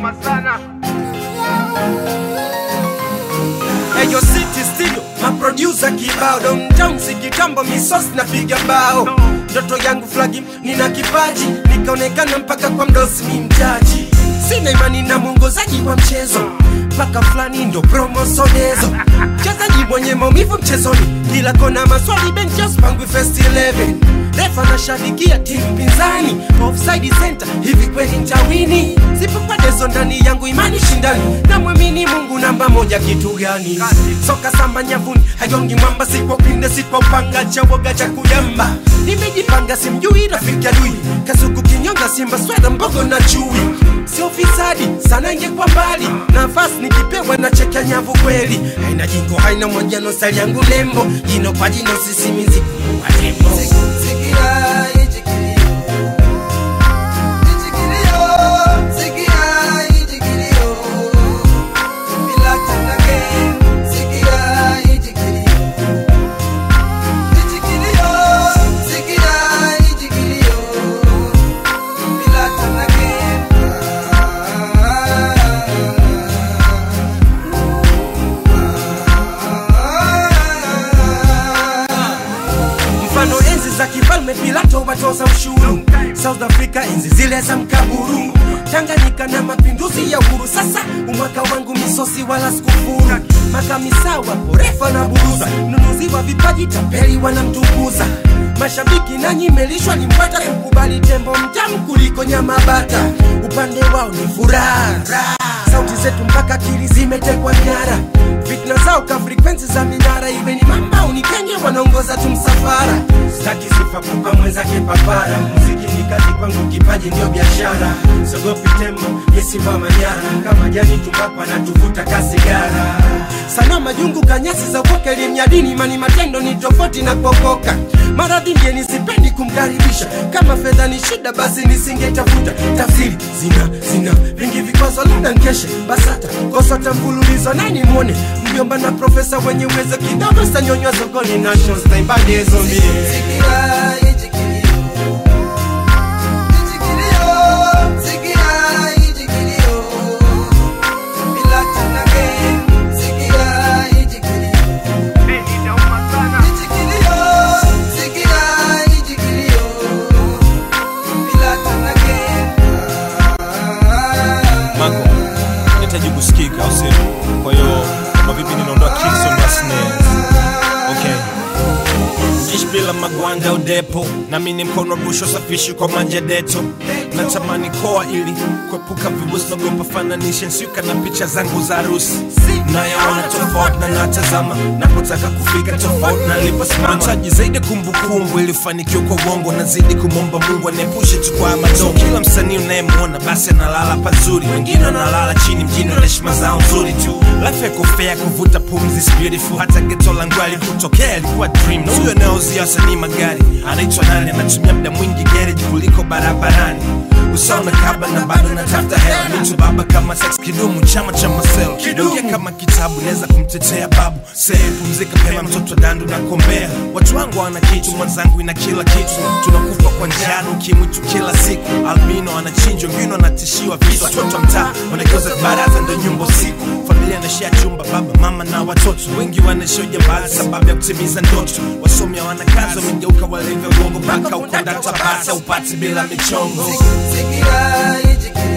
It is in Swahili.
inauma sana Eyo City Studio, maproducer kibao Don Jones kitambo misos napiga bao Ndoto yangu flagi, nina kipaji Nikaonekana mpaka kwa mdosi mi mjaji Sina imani na mwongozaji wa mchezo mpaka fulani ndo promosonezo mchezaji mwenye maumivu mchezoni kila kona maswali benches pangwi first 11 refa nashabikia timu pinzani offside center hivi kweli ntawini sipopadezo ndani yangu imani shindani na mwamini mungu namba moja kitu gani soka samba nyavuni hajongi mwamba sikwa upinde sikwa upanga cha woga cha kujamba nimejipanga simjui rafiki adui kasuku kinyonga simba sweda mbogo na chui sio fisadi sana ingekuwa mbali nafasi nikipewa na cheka nyavu kweli haina jingo haina mojano sali yangu lembo jino kwa jino sisimizi kuwa tembo Sikia hichi kilio, hichi kilio, sikia hichi kilio. Bila tena game, sikia hichi kilio. Hichi kilio, sikia hichi kilio. Bila tena game. mfano enzi za kifalme pilato watoza ushuru south africa enzi zile za mkaburu tanganyika na mapinduzi ya uhuru sasa umwaka wangu misosi wala sikufuru makamisawa porefa na buruza nunuzi wa vipaji tapeli wanamtukuza mashabiki nanyi melishwa limpata kukubali tembo mtamu kuliko nyama bata upande wao ni furaha sauti zetu mpaka akili zimetekwa nyara fitna zao ka frekwensi za minara iwe ni mamba unikenge wanaongoza tu msafara staki sifa kupa mwenzake papara muziki ni kazi kwangu kipaji ndio biashara sogopi tembo yesimba manyara kama jani tumbako anatuvuta kasigara sana majungu kanyasi za ukoke limnyadini mani matendo ni tofauti na kuokoka maradhi ndiye nisipendi kumkaribisha kama fedha ni shida basi nisingetafuta tafsiri zina zina vingi vikwazo labda nkeshe basata kosota mfululizo nani mwone mjomba na profesa wenye uwezo kidogo stanyonywa sokoni nations taibadi zombi Sikia hichi kilio, hichi kilio, sikia hichi kilio. Bila tena game, sikia hichi kilio. Hii inauma sana Hichi kilio, sikia hichi kilio. Bila tena game. Mango, nahitaji kusikika au sio? Kwa hiyo kama vipi ninaondoa kicks on my snares. Okay. Ishi bila magwanda udepo nami ni mkono rusho safishi kwa manja deto natamani koa ili kuepuka vibusi nagopa fananishe nsiuka na picha zangu za harusi nayaona tofauti na natazama napotaka kufika tofauti na niliposimama nahitaji zaidi kumbukumbu ili fanikiwa kwa uongo nazidi kumwomba mungu aniepushe tu kwa madongo kila msanii unayemwona basi analala pazuri wengine wanalala chini mjini wana heshima zao nzuri tu life yako fair kuvuta pumzi is beautiful hata geto langu alikutokea ilikuwa dream na huyo anayeuzia wasanii magari anaitwa nani anatumia muda mwingi garage kuliko barabarani usaona kaba na bado natafuta hela mitu baba kama sex kidumu chama cha masel kidonge kama kitabu naweza kumtetea babu see pumzika pema mtoto dandu na kombea watu wangu wana kitu mwenzangu ina kila kitu tunakufa kwa njano ukimwitu kila siku albino anachinjwa wengine wanatishiwa visu watoto wa mtaa wanageuza baraza ndo nyumba usiku familia anashia chumba baba mama na watoto wengi wanaishia ujambazi sababu ya kutimiza ndoto wasomi hawana kazi wamegeuka walivyo gongo mpaka ukondata basa upati bila michongo Sikia hichi kilio.